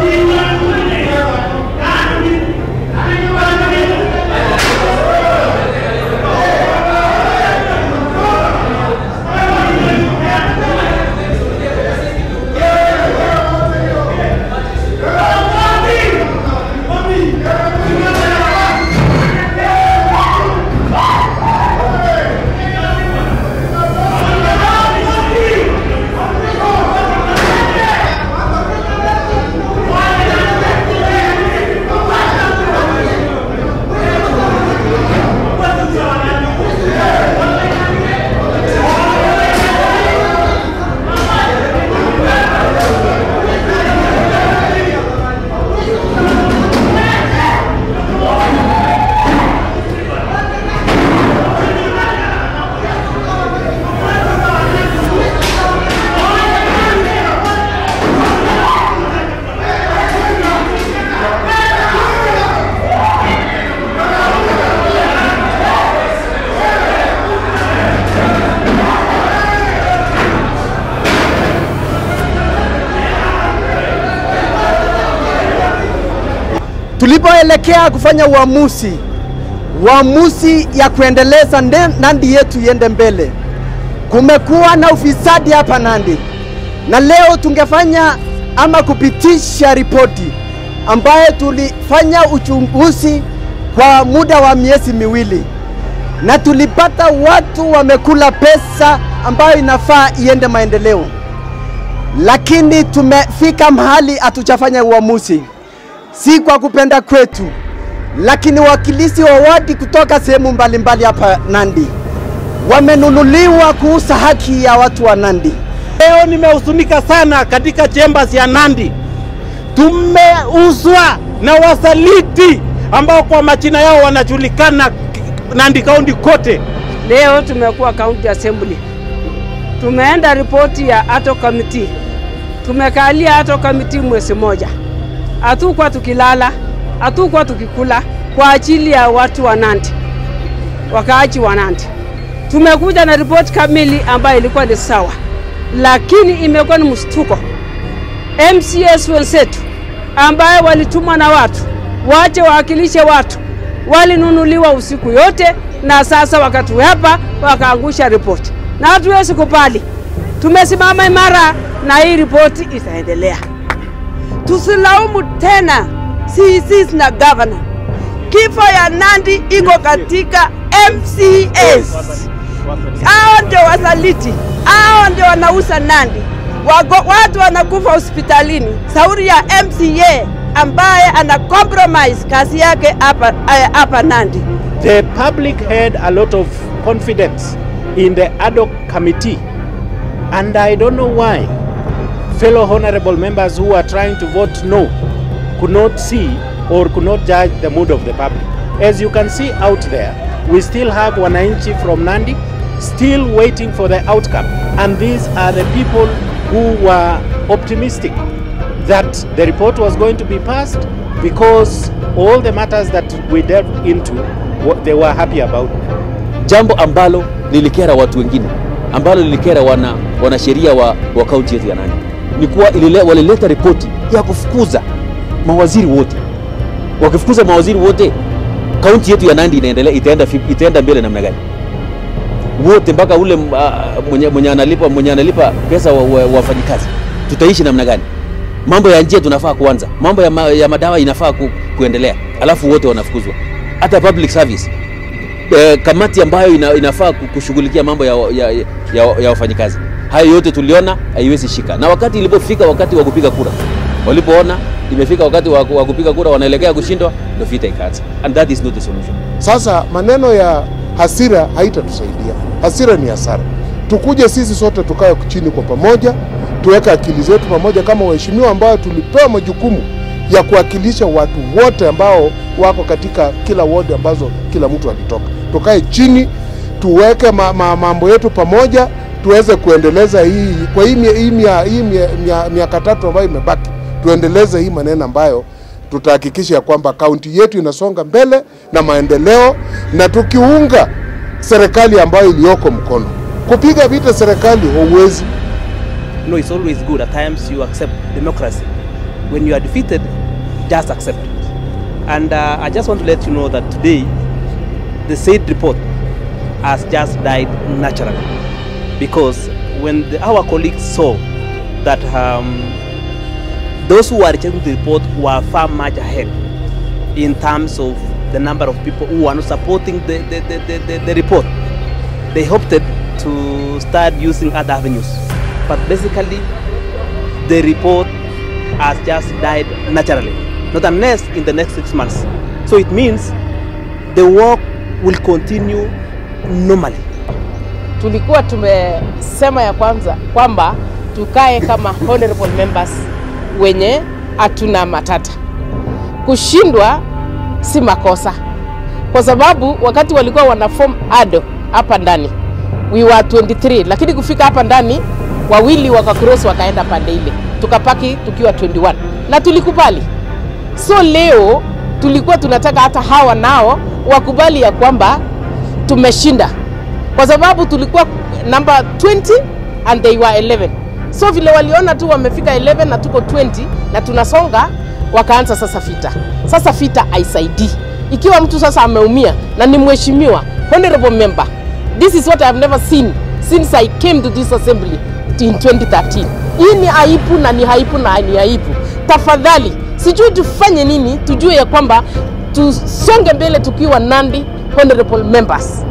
Tulipoelekea kufanya uamuzi uamuzi ya kuendeleza nde- Nandi yetu iende mbele, kumekuwa na ufisadi hapa Nandi, na leo tungefanya ama kupitisha ripoti ambayo tulifanya uchunguzi kwa muda wa miezi miwili, na tulipata watu wamekula pesa ambayo inafaa iende maendeleo, lakini tumefika mahali hatujafanya uamuzi si kwa kupenda kwetu, lakini wakilisi wa wadi kutoka sehemu mbalimbali hapa Nandi wamenunuliwa kuuza haki ya watu wa Nandi. Leo nimehuzunika sana katika chambers ya Nandi. Tumeuzwa na wasaliti ambao kwa majina yao wanajulikana Nandi kaunti kote. Leo tumekuwa county assembly, tumeenda ripoti ya ato committee, tumekalia ato committee mwezi moja, hatukuwa tukilala, hatukuwa tukikula kwa ajili ya watu wa Nandi, wakaaji wa Nandi. Tumekuja na ripoti kamili ambayo ilikuwa ni sawa, lakini imekuwa ni mshtuko. MCS wenzetu ambaye walitumwa na watu wache wawakilishe watu walinunuliwa usiku yote, na sasa wakatuhepa wakaangusha ripoti, na hatuwezi kubali. Tumesimama imara na hii ripoti itaendelea. tusilaumu tena CECs na governor. Kifo ya Nandi iko katika MCAs. Hao ndio wasaliti, hao ndio wanauza Nandi. Wago, watu wanakufa hospitalini, sauri ya MCA ambaye ana compromise kazi yake hapa eh, hapa Nandi. The public had a lot of confidence in the ad hoc committee and I don't know why fellow honorable members who are trying to vote no could not see or could not judge the mood of the public. As you can see out there, we still have Wananchi from Nandi still waiting for the outcome. And these are the people who were optimistic that the report was going to be passed because all the matters that we delved into, wa- they were happy about. jambo ambalo lilikera watu wengine ambalo lilikera wana wanasheria wa, wa kaunti yetu ya Nandi ni kuwa ilile, walileta ripoti ya kufukuza mawaziri wote. Wakifukuza mawaziri wote, kaunti yetu ya Nandi inaendelea itaenda, fi- itaenda mbele namna gani? Wote mpaka ule uh, mwenye, mwenye analipa mwenye analipa pesa wa, wa, wafanyikazi, tutaishi namna gani? Mambo ya njia tunafaa kuanza, mambo ya, ma, ya madawa inafaa ku, kuendelea, alafu wote wanafukuzwa. Hata public service eh, kamati ambayo ina, inafaa ku- kushughulikia mambo ya, ya, ya, ya wafanyikazi. Hayo yote tuliona haiwezi shika, na wakati ilipofika wakati wa kupiga kura, walipoona imefika wakati wa, wa kupiga kura, wanaelekea kushindwa, ndio vita ikaanza, and that is not the solution. Sasa maneno ya hasira haitatusaidia. Hasira ni hasara. Tukuje sisi sote tukae chini kwa pamoja, tuweke akili zetu pamoja kama waheshimiwa ambao tulipewa majukumu ya kuwakilisha watu wote ambao wako katika kila ward ambazo kila mtu alitoka. Tukae chini, tuweke ma, ma, mambo yetu pamoja, tuweze kuendeleza hii kwa hii mia- hii mia- hii mia- mia- miaka tatu ambayo imebaki, tuendeleze hii maneno ambayo tutahakikisha ya kwamba kaunti yetu inasonga mbele na maendeleo, na tukiunga serikali ambayo iliyoko mkono. Kupiga vita serikali huwezi. No, it's always good at times you accept democracy. when you are defeated, just accept it. And uh, I just want to let you know that today, the said report has just died naturally because when the, our colleagues saw that um, those who were rejecting the report were far much ahead in terms of the number of people who are not supporting the, the, the, the, the, the report, they opted to start using other avenues. But basically, the report has just died naturally, not unless in the next six months. So it means the work will continue normally. tulikuwa tumesema ya kwanza kwamba tukae kama honorable members wenye hatuna matata. Kushindwa si makosa, kwa sababu wakati walikuwa wana form ado hapa ndani we were 23, lakini kufika hapa ndani wawili wakacross wakaenda pande ile, tukapaki tukiwa 21 na tulikubali. So leo tulikuwa tunataka hata hawa nao wakubali ya kwamba tumeshinda kwa sababu tulikuwa number 20 and they were 11 so vile waliona tu wamefika 11 na tuko 20 na tunasonga wakaanza sasa vita sasa vita haisaidii ikiwa mtu sasa ameumia na ni mheshimiwa honorable member this is what I have never seen since I came to this assembly in 2013 hii ni aibu na ni aibu na ni aibu tafadhali sijui tufanye nini tujue ya kwamba tusonge mbele tukiwa Nandi honorable members